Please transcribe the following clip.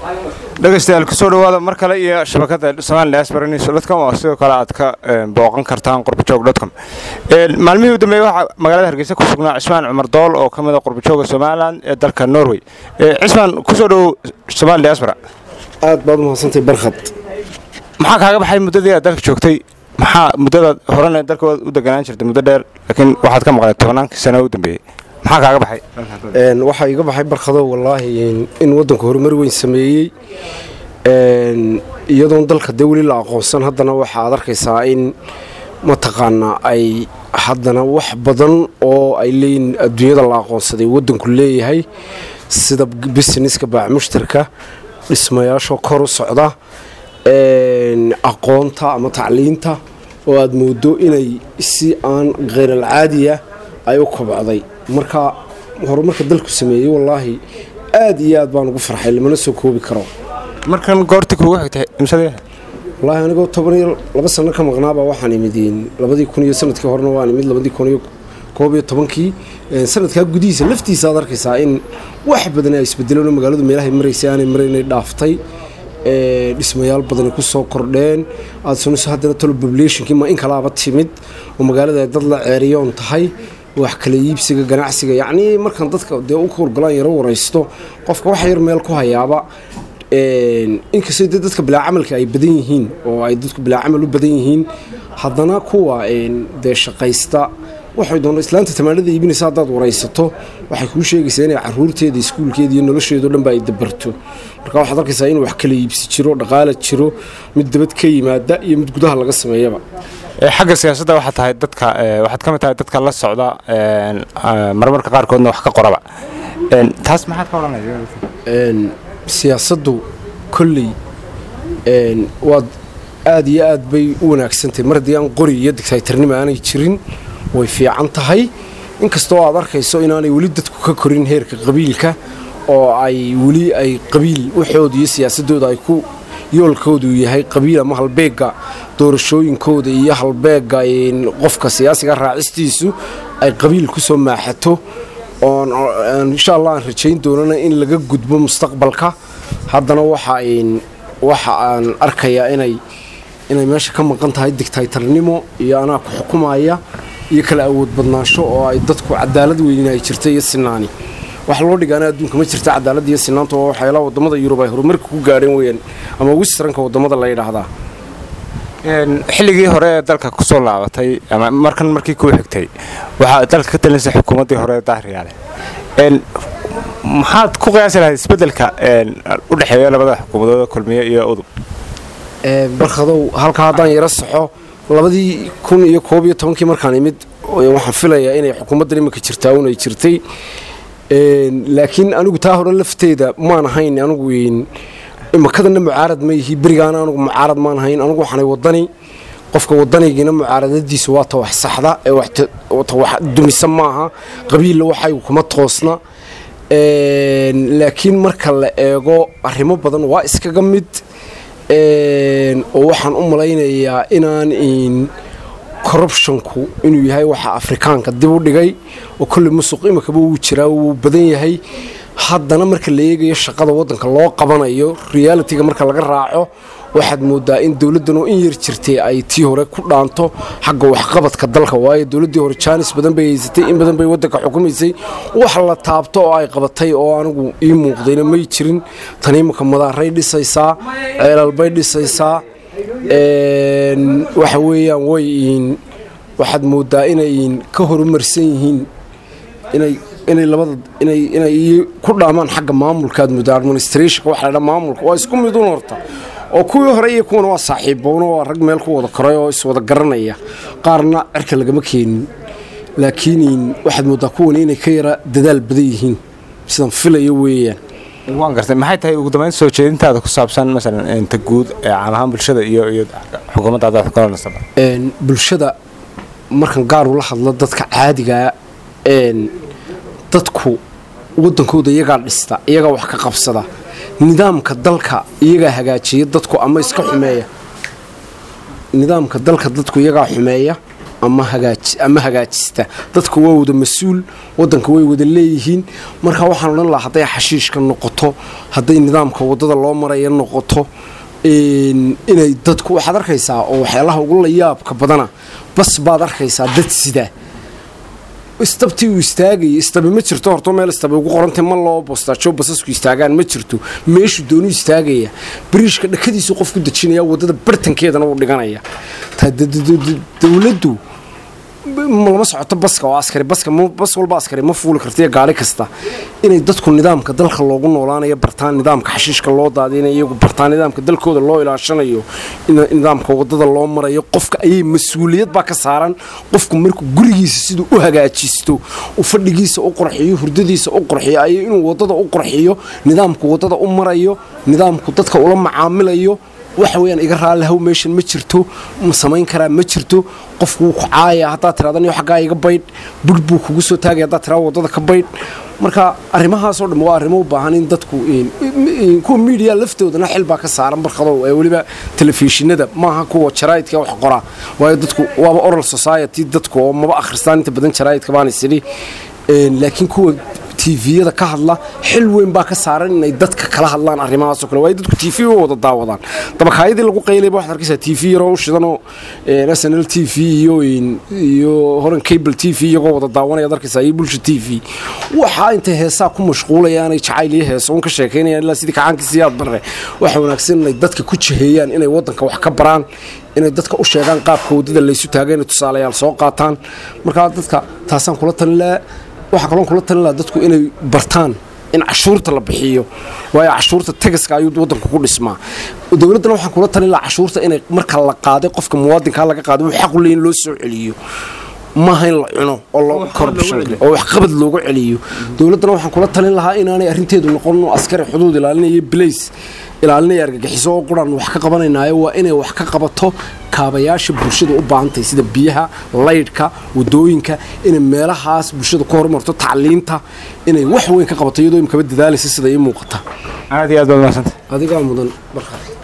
dhegaystayaal kusoo dhawaada mar kale iyo shabakada somali diaspora news dotcom oo sidoo kale aad ka booqan kartaan qurbajoog dotcom maalmihii u dambeeyey waxaa magaalada hargeysa ku sugnaa cismaan cumar dool oo ka mid a qurbajooga somalilan ee dalka norway cismaan kusoo dhowow somali diaspora aad baad umahadsantay barkhad maxaa kaaga baxay muddadii aad dalka joogtay maxaa muddadaad horena dalka u deganaan jirtay muddo dheer laakiin waxaad ka maqlay tobannaankii sano u dambeeyey maxaa kaaga baxay waxaa iga baxay barkhado wallaahi in waddanku horumar weyn sameeyey iyadoon dalka dee weli la aqoonsan haddana waxa aad arkaysaa in mataqaanaa ay haddana wax badan oo ay leeyihin adduunyada la aqoonsaday waddanku leeyahay sida busineska baac mushtarka dhismayaashoo kor u socda aqoonta ama tacliinta oo aad moodo inay si aan kheyral caadiya ay u kobcday marka horumarka dalku sameeyey wallaahi aad iyo aad baan ugu farxay lamana soo koobi karo markan goorti kuugu xigtay imsadee wallaahi anigoo toban iyo laba sano ka maqnaaba waxaan imid labadii kun iyo sanadkii horena waan imid labadii kun iyo koob iyo tobankii sanadkaa gudihiisa laftiisa aad arkaysaa in wax badan ay isbedeleen magaaladu meelahay maraysay aanay maraynay dhaaftay dhismayaal badani ku soo kordheen aad sunayso haddana tolo populationkii ma in kalaaba timid oo magaalada dad la ceeriyoon tahay wax kala iibsiga ganacsiga yacnii markaan dadka dee u howlgalaan yaro waraysto qofka wax yar meel ku hayaaba inkastoo dee dadka bilaa camalka ay badan yihiin oo ay dadku bilaa camal u badan yihiin haddana kuwa dee shaqaysta waxay doona islaanta tamaanada iibinaysa haddaad waraysato waxay kuu sheegaysaa inay caruurteeda iskuulkeeda iyo nolosheedo dhanba ay dabarto marka waxaad arkaysaa in wax kala iibsi jiro dhaqaala jiro mid dabad ka yimaada iyo mid gudaha laga sameeyaba xagga siyaasadda waxaad tahay dadka waxaad ka mid tahay dadka la socda marmarka qaarkoodna wax ka qoraba taas maxaad ka odhanaysa siyaasaddu kolley waad aad iyo aad bay u wanaagsantahay mar haddii aan qori iyo digtaytarnimo aanay jirin way fiican tahay inkastoo aad arkayso inaanay weli dadku ka korin heerka qabiilka oo ay weli ay qabiil waxooda iyo siyaasadooda ay ku yoolkoodu yahay qabiil ama halbeega doorashooyinkooda iyo halbeega qofka siyaasiga raacistiisu ay qabiil ku soo maaxato oon insha allah aan rajayn doonana in laga gudbo mustaqbalka haddana waxa aan arkayaa inay inay meesha ka maqan tahay digtaytarnimo iyo anaa ku xukumaya iyo kala awood badnaansho oo ay dadku cadaalad weynin ay jirta iyo sinaani wax loo dhigaana adduunka ma jirta cadaalad iyo sinaanta oo waxyaalaha waddamada yurub ay horumarka ku gaadheen weyaan ama westranka waddamada la yidhaahdaa xilligii hore ee dalka ku soo laabatay ama markan markii kuu xigtay waxaa dalka ka talinaysa xukuumaddii hore ee daahriyaale maxaad ku qiyaasi lahayd isbeddelka u dhexeeya labada xukuumadooda kulmiye iyo udub barkhadow halkaa haddaan yaro saxo labadii kun iyo koob iyo tobankii markaan imid waxaan filayaa inay xukuumaddan iminka jirtaa un ay jirtay laakiin anigu taa hore lafteeda maan ahayn anigu imakadanna mucaarad ma yihi berigaana anugu mucaarad maan ahayn anigu waxaanay wadani qofka wadanigiina mucaaradadiisu waa ta wax saxda ee ta wax dumisa maaha qabiilla waxay kuma toosna laakiin marka la eego arrimo badan waa iskaga mid oo waxaan u malaynayaa inaan corruptionku inuu yahay waxa afrikaanka dib u dhigay oo kolley musuq imikaba wuu jiraa wuu badan yahay haddana marka la eegayo shaqada waddanka loo qabanayo realitiga marka laga raaco waxaad moodaa in dowladdan oo in yar jirtay ay tii hore ku dhaanto xagga waxqabadka dalka waayo dowladdii hore jaanis badan bay haysatay in badan bay waddanka xukumaysay wax la taabto oo ay qabatay oo anigu ii muuqdayna may jirin tan iminka madaaray dhisaysaa ceelal bay dhisaysaa waxa weeyaan way waxaad moodaa inay ka horumarsan yihiin inay inay labada inay inay ku dhaamaan xagga maamulka aad moodaa administrationka waxa la dhaa maamulka waa isku midun horta oo kuwii hore iyo kuwana waa saaxiibbowna waa rag meel ku wada koray oo iswada garanaya qaarna cirka lagama keenin laakiin waxaad moodaa kuwan inay ka yara dadaal badan yihiin sidaan filayo weeyaan waan gartay maxay tahay ugu dambayn soo jeedintaada ku saabsan masalan inta guud ee caam ahaan bulshada iyo iyo xukuumadda adaad xukulanasaba bulshada markan gaar ula hadlo dadka caadigaa dadku waddankooda iyagaa dhista iyagaa wax ka qabsada nidaamka dalka iyagaa hagaajiya dadku ama iska xumeeya nidaamka dalka dadku iyagaa xumeeya ama ama hagaajista dadka waa wada mas-uul wadanka way wada leeyihiin marka waxaan odhan lahaa hadday xashiishka noqoto hadday nidaamka wadada loo maraya noqoto inay dadku waxaad arkaysaa oo waxyaalaha ugu layaabka badana bas baad arkaysaa dad sida istabtii uu istaagaya istabi ma jirto horto meel istabi ugu qorantay ma loo bostaajo basasku istaagaan ma jirto meeshuu doonu istaagaya bariishka dhakadiisu qof ku dejinaya wadada bartankeedana uu dhiganaya dowladdu lama socoto baska oo askari baska bas walba askari ma fuuli karta iyo gaari kasta inay dadku nidaamka dalka loogu noolaanayo bartaan nidaamka xashiishka loo daadinayo iyagu bartaan nidaamka dalkooda loo ilaashanayo nidaamka wadada loo marayo qofka ayay mas-uuliyad baa ka saaran qofku markuu gurigiisa siduu u hagaajisto uu fadhigiisa u qurxiyo hurdadiisa u qurxiyo ay inuu wadada u qurxiyo nidaamku wadada u marayo nidaamku dadka ula macaamilayo waxa weyaan iga raallihaw meeshan ma jirto ma samayn karaa ma jirto qofku wuu ku caaya haddaad tirada niyo xaggaa iga baydh budh buu kugu soo taagaya haddaad tirada waddada ka baydh marka arrimahaasoo dhan waa arrimo u baahan in dadku kuwa miidiya laftoodana xil baa ka saaran barkadow ee weliba telefishinada maaha kuwa jaraa'idka wax qoraa waayo dadku waaba oral society dadku oo maba akhristaan inta badan jaraa'idka baan isidhi laakiin kuwa tviyada ka hadla xil weyn baa ka saaran inay dadka kala hadlaan arrimahaasoo kale waayo dadku tv u wada daawadaan dabakaayadii lagu qaylayba waxaad arkaysaa tv yaroo u shidanoo s n l t v iyo iyo horan cable t v iyagoo wada daawanaya ad arkaysaa iyo bulsha t v waxaa intay heesaa ku mashquulayaanay jacayl iyo heeso un ka sheekaynayaan ilaa sidii kacaankiisiyaad barre waxa wanaagsan inay dadka ku jiheeyaan inay waddanka wax ka baraan inay dadka u sheegaan qaabka waddada laysu taaga inay tusaalayaal soo qaataan markaa dadka taasaan kula talinlaa waxaa kaloon kula talin laha dadku inay bartaan in cashuurta la bixiyo waayo cashuurta tagaska ayuu waddanku ku dhismaa dowladdana waxaan kula talin laha cashuurta inay marka la qaaday qofka muwaadinkaa laga qaaday wuu xaq u leeyin loo soo celiyo maaha in la cuno oo loo oo waxqabad loogu celiyo dowladdana waxaan kula talin lahaa inaanay arrinteedu noqon askari xuduud ilaalinaya blays ilaalinaya argagixiso oo quraan wax ka qabanaynaayo waa inay wax ka qabato kaabayaasha bulshada u baahantahay sida biyaha laydhka wadooyinka inay meelahaas bulshada ku horumarto tacliinta inay wax weyn ka qabato iyadoo imkaba dadaalaysa sida ii muuqata aad iyo aad baad mahadsanta adigaa mudan markaas